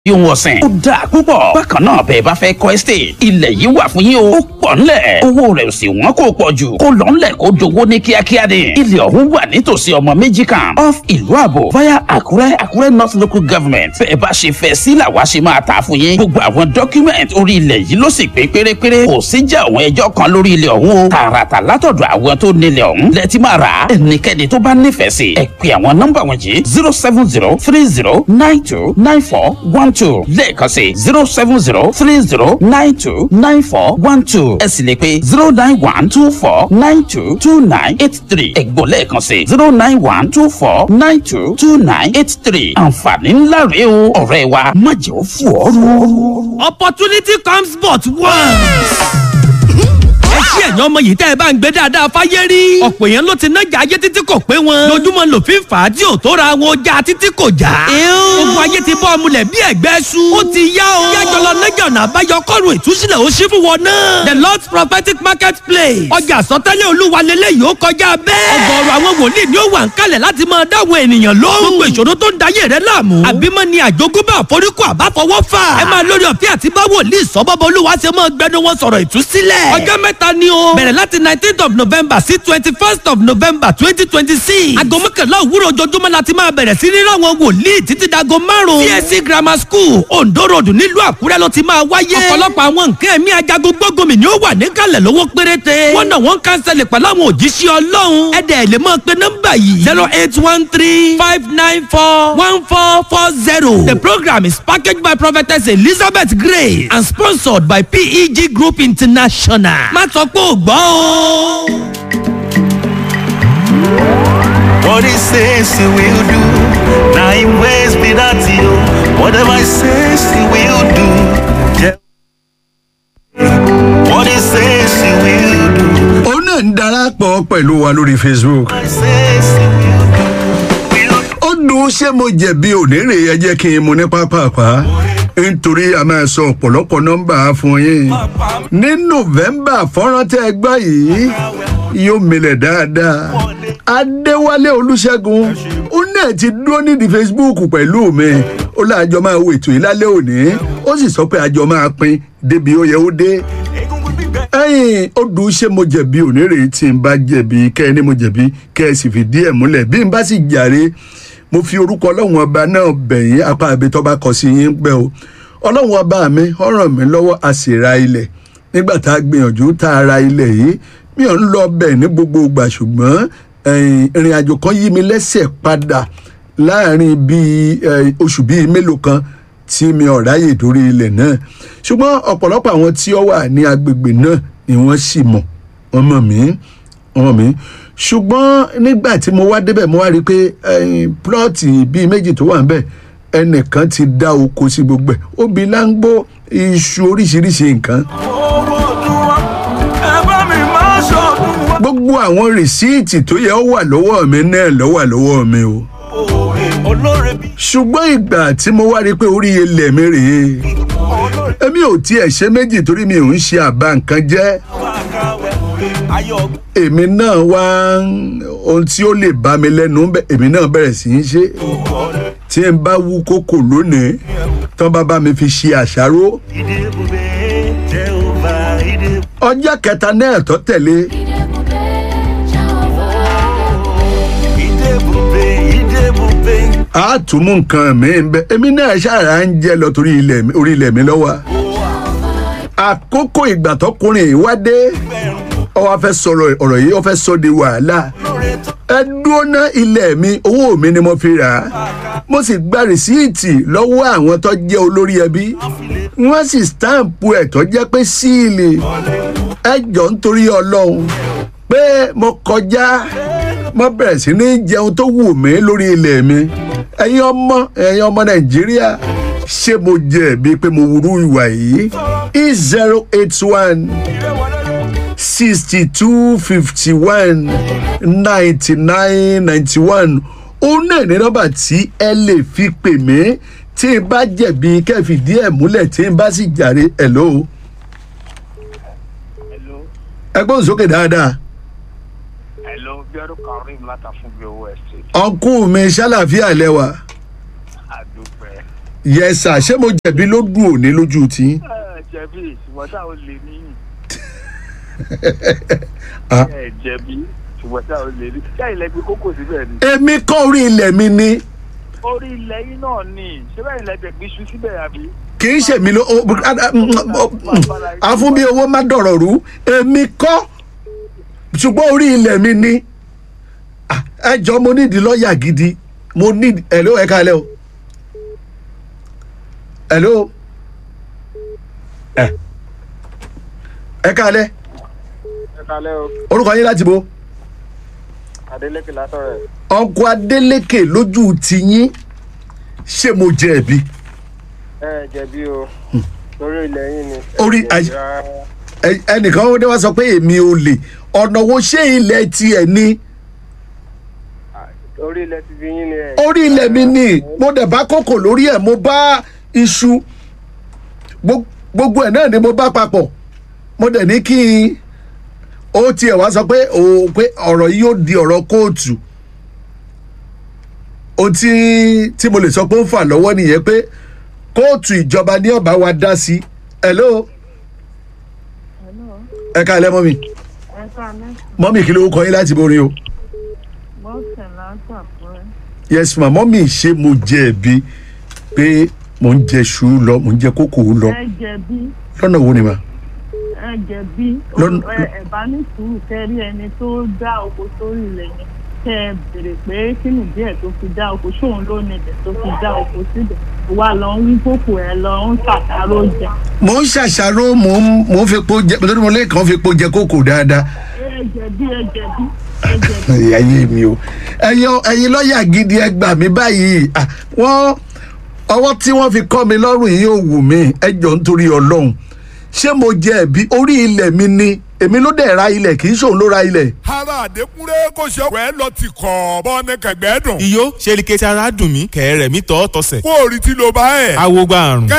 ohun ọ̀sìn. ó dáa púpọ̀. bákan náà bẹ́ẹ̀ bá fẹ́ kọ́ estate. ilẹ̀ yìí wà fún yín o. ó pọ̀ ńlẹ̀. owó rẹ̀ ò sì wọ́n kó pọ̀ jù. kó lọ ńlẹ̀ kó dowó ní kíákíá ni. ilẹ̀ ọ̀hún wà nítòsí ọmọ méjì kan. off ìlú àbò via àkúrẹ́ àkúrẹ́ north local government. bẹ́ẹ̀ bá ṣe fẹ́ sí làwa ṣe máa tà fún yín. gbogbo àwọn document orí ilẹ̀ yìí ló sì pé pérépéré. kò sí jẹ́ àwọn ẹjọ́ kan lórí ilẹ̀ ọ̀hún o. tààràtà látọ̀dọ̀ àwọn tó nílẹ̀ ọ̀hún. lẹ́tí máa rà á. ẹnikẹ́ni tó bá nífẹ̀ẹ́ sí. ẹ pè àwọn nọ́mbà wọ̀nyí zero seven zero three zero nine two nine four one two lẹ́ẹ̀kan sí zero seven zero three zero nine two nine four one two ẹ sì lè pe zero nine one two four nine two two nine eight three ẹ̀gbọ́n lẹ́ẹ̀kan sí zero nine one two four nine two two nine eight three àǹfààní ńlá rèé o ọ̀rẹ́ wa má jẹ́ ó fò ọ́ rú. opportunity comes but once ẹ ṣí ẹ̀yàn ọmọ yìí tẹ́ ẹ bá ń gbé dáadáa fáyé rí. ọ̀pọ̀ èèyàn ló ti nájà ayé títí kò pé wọn. lójúmọ́ lòfin fà á tí ò tó ra wọn ọjà títí kò já. ogun ayé ti bọ́ ọmúlẹ̀ bí ẹ̀gbẹ́ su. ó ti yá o. yájọ lọ nájà ọ̀nà àbáyọ kọ́run ìtúsílẹ̀ ó ṣí fún wọn náà. the lord's prophetic market place. ọjà àsọtẹ́lẹ̀ olúwa lélẹ́yìí ó kọjá bẹ́ẹ̀. ọgọ́rọ̀ àwọn wòlíì ni ó wà ń kalẹ̀ láti máa dáwọn ènìyàn lóhùn. gbogbo ìṣòro tó ń dayé rẹ láàmú. àbímọ ni àjogúnbá àforíkù àbáfọwọ́ fà. ẹ máa lórí ọ̀fẹ́ àti bá wòlíì sọ́bọ́bọ́ olúwa ṣe máa gbẹnu wọn sọ̀rọ̀ ìtúsílẹ̀. ọjọ́ mẹ́ta ni o. bẹ̀rẹ̀ láti nineteenth of november sí twenty first of november twenty twenty six. aago mọ́kànlá òwúrọ̀ ojoojúmọ́ la ti máa bẹ̀rẹ̀ sí ní ráwọn wòlíì títí dago márùn-ún. csc grammar school ondo road nílùú àkúrẹ́ ló ti máa wáyé. ọ̀pọ̀lọpọ̀ àwọn nǹkan ẹ̀mí ajagun gbógunmi ni ó wà níkàlẹ̀ lówó péréte. wọ́n náà wọ́n kánsẹ́lì pẹ̀lú àwọn òjíṣẹ́ ọlọ́run. ẹ̀dẹ̀ lè máa pe nọ́mbà yìí. zero eight one three five nine four one four four zero. the program is packaged by prophetess elizabeth grace and sponsored by peg group international. má sọ pé ò gbọ́ o. What he says he will do. Now him ways be that you. Whatever he says he will do. Yeah. What he says he will do. òun náà ń darapọ̀ pẹ̀lú wa lórí facebook. What he says he will do. Will do. ó dùn ṣé mo jẹ̀bi ònírè ẹ jẹ́ kí n mu ní pápápá nítorí a máa sọ ọ̀pọ̀lọpọ̀ nọ́mbà fún yín ní november fọ́nrán tẹ́ ẹ gbọ́ yìí yóò milẹ̀ dáadáa adéwálé olùṣègùn ó náà ti dúró nídìí facebook pẹ̀lú mi ó láàjọ máa wo ètò yìí lálẹ́ òní ó sì sọ pé àjọ máa pín débi ó yẹ ó dé Egungun gbígbẹ. ẹyìn ó dùn ṣé mo jẹ̀bi ònírè tí n bá jẹ̀bi kẹ́ ẹ ní mo jẹ̀bi kẹ́ ẹ sì fìdí ẹ̀ múlẹ̀ bí n bá sì jàre mo fi orúkọ ọlọ́run ọba náà bẹ̀yìn apá àbí tó bá kọ sí yín pẹ́ o ọlọ́run ọba mi ó ràn mí lọ́wọ́ a sì ra ilẹ̀ nígbà tá a gbìyànjú tá a ra ilẹ̀ yìí mi ò ń lọ bẹ̀ ní gbogbo ìgbà ṣùgbọ́n ẹ̀yìn, ìrìn àjò kan yí mi lẹ́sẹ̀ padà láàrin bíi ẹ̀, oṣù bíi mélòó kan tí mi ò ráyè dórí ilẹ̀ náà ṣùgbọ́n ọ̀pọ̀lọpọ̀ àwọn tí ó wà ní agbègbè náà ni wọ́n sì mọ̀ wọ́n mọ̀ mí wọ́n mọ̀ mí ṣùgbọ́n nígbà tí mo wá débẹ̀ mo wá rí i pé ẹyin, plọ́ọ̀tì bíi méjì tó wà ń bẹ̀ ẹnìkan ti dá oko sí gbogbo ẹ̀ obì láńgbó iṣu oríṣiríṣi nǹkan Owó ọdún wa. Ẹ bá mi máa ṣọdún wa. gbogbo àwọn rìsíìtì tó yẹ ó wà lọ́wọ́ mi náà ló wà lọ́wọ́ mi o Olóore bí. ṣùgbọ́n ìgbà tí mo wá rí i pé orí ilẹ̀ mi rèé Olóore èmi ò tiẹ̀ ṣe méjì torí mi ò ń ṣe àbá nǹkan jẹ́ wà káwẹ́. Ayọ̀ èmi náà wá ń- ohun tí ó lè bá mi lẹ́nu bẹ́ èmi náà bẹ̀rẹ̀ sí í ṣe tí n bá wú kókò lónìí tán bá bá mi fi ṣe àṣàrò ìdè bùbé. Jehova ìdè ọjọ́ kẹta náà tó tẹ̀lé ìdè bùbé ìdè bùbé. a tún mú nǹkan mi ń bẹ èmi náà ṣàrà ń jẹ lọ torí ilẹ̀ mi- orí ilẹ̀ mi lọ́wọ́ àkókò ìgbà tọkùnrin yìí wá dé ó wá fẹ́ sọ̀rọ̀ ọ̀rọ̀ yìí ó fẹ́ sọ di wàhálà Olóore tó ẹ dúró ná ilẹ̀ mi owó mi ni mo fi rà á mo sì gba rìsíìtì lọ́wọ́ àwọn tó jẹ́ olórí ẹbí wọ́n sì stampu ẹ̀ tó jẹ́ pé síìlì ẹ jọ nítorí ọlọ́run pé mo kọjá mo bẹ̀rẹ̀ sí ní jẹun tó wù mí lórí ilẹ̀ mi ẹ̀yin ọmọ ẹ̀yin ọmọ nàìjíríà ṣé mo jẹ̀bi pé mo wúrú ìwà yìí e zero eight one sixty-two fifty-one ninety-nine ninety-one òun náà ní nọ́mbà tí ẹ lè fi pè mí tí n bá jẹ̀bi kẹ́fìdí ẹ̀ múlẹ̀ tí n bá sì jàre hello. Hello, ẹ gbọ́n sókè dáadáa hello, Bíọ́dún Karim látàfún bí owó estate. ọ̀nkú mi ṣàlàfíà lẹ́wà Àdúpẹ́. yes sir ṣé mo jẹ̀bi ló dùn òní lójú tí. ẹ jẹ̀bi ṣùgbọ́n tá ò lè níyìn Ah. ẹ jẹ̀bi ṣùgbọ́n tá ò lè ní ṣé ilẹ̀ gbé kókò síbẹ̀ ni èmi kọ́ orí ilẹ̀ mi ni orí ilẹ̀ yìí náà ni ṣé bẹ́ẹ̀ ilẹ̀ gbẹ̀gbẹ́ iṣu síbẹ̀ àbí. kì í ṣe mi ló o- o- a- a- mm, o- mm, àfún bí owó má dọ̀rọ̀ rú èmi kọ́ ṣùgbọ́n orí ilẹ̀ mi ni Ah, ẹ jọ mo nídìí lọ́ọ̀yà gidi mo nídìí hello ẹ káalẹ́ o hello ẹ ẹ káalẹ́ ẹ kalẹ́ o orúkọ yín láti bo Adélékè látọ̀rẹ̀ ọkọ Adélékè lójú tiyín ṣé mo jẹ̀bi ẹ jẹ̀bi o lórí ilẹ̀ yìí ni. Orí- Ẹ jẹ̀bi rárá. Ẹ- ẹnìkan ó dé wá sọ pé èmi ò lè ọ̀nà wo ṣé ilẹ̀ tiẹ̀ ni orí ilẹ̀ ti fi yín ni ẹ. orí ilẹ̀ mi ni mo dẹ̀ bá kókò lórí ẹ̀ mo bá iṣu Gbo- gbogbo ẹ̀ náà ni mo bá papọ̀ mo dẹ̀ ní kí n ó tiẹ̀ wá sọ pé o pé ọ̀rọ̀ yìí yóò di ọ̀rọ̀ kóòtù ohun tí tí mo lè sọ pé ó ń fà lọ́wọ́ nìyẹn pé kóòtù ìjọba ní ọ̀bá wa dá sí hello ẹ ká lẹ́ mọ́mì ẹ káalẹ́ mọ́mì kí ló kọ yín láti borí o bọ́sẹ̀ látàkùrẹ́ yes ma mọ́mì ṣé mo jẹ̀bi pé mò ń jẹ ṣu lọ mò ń jẹ kókò lọ ẹ jẹ̀bi lọ́nà wo ni ma ẹ jẹ̀bi Lọ́n- ẹ ẹ bá ní sùúrù kẹrí ẹni tó dá oko sórí ilẹ̀ yẹn kẹ ẹ béèrè pé kí ni díẹ̀ tó fi dá oko ṣóun ló ní ibẹ̀ tó fi dá oko síbẹ̀ wà lọ ń wí kókò ẹ lọ ń ṣàkárò jẹ mò ń ṣàṣàrò mò ń mò ń fepo jẹ nítorí mo lè kàn fepo jẹ kókò dáadáa ẹ jẹ̀bi ẹ jẹ̀bi ẹ jẹ̀bi ayé mi o ẹ̀yin ẹ̀yin lọ́ọ̀yà gidi ẹ gbà mí báyìí Ah, wọ́n ọwọ́ tí wọ́n fi kọ́ mi lọ́rùn yìí ò wù mí ẹ jọ nítorí ọlọ́run ṣé mo jẹ̀bi orí ilẹ̀ mi ni èmi ló dẹ̀ ra ilẹ̀ kì í ṣòun ló ra ilẹ̀ ara àdékúnrẹ́ kò ṣe ọ̀pẹ́ lọ ti kọ̀ bọ́ ní kẹ̀gbẹ́ dùn. iyó ṣe ni kẹsì ara dùn mí kẹ̀rẹ̀ mi tọ́ tọ́sẹ̀. kó o rí tí ló bá ẹ̀. awo gba àrùn. kẹ́